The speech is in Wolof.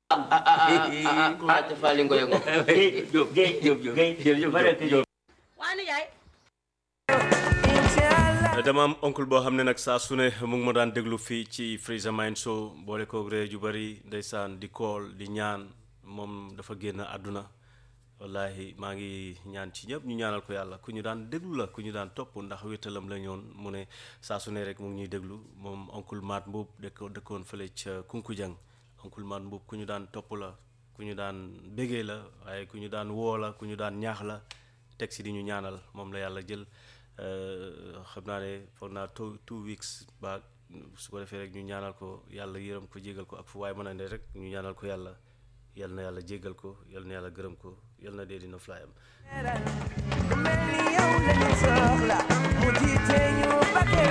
ah te Faly Ngoye Ngom. Diop Guèye Diop Diop jërëjëf Baraka Diop. waa nijaay dama am oncle boo xam ne nag saa su ne mu ngi ma daan déglu fii ci Freezer Mind Show boole koog ree ju bari ndeysaan di kool di ñaan moom dafa génn àdduna wallahi maa ngi ñaan ci ñëpp ñu ñaanal ko yàlla ku ñu daan déglu la ku ñu daan topp ndax wéttalam la ñoon mu ne saa su ne rek mu ngi ñuy déglu moom oncle Maat Mbuub dëkk dëkkoon fële ca Kunkujang oncle Maat Mbuub ku ñu daan topp la ku ñu daan bégee la waaye ku ñu daan woo la ku ñu daan ñaax la teg si di ñu ñaanal moom la yàlla jël xam naa ne foog naa two two weeks ba su ko defee rek ñu ñaanal ko yàlla yërëm ko jégal ko ak fu waaye mën a ne rek ñu ñaanal ko yàlla yal na yàlla jégal ko yal na yàlla gërëm ko yal na dee dina flyam mel ni yow lañu soxla mu jiite ñu ba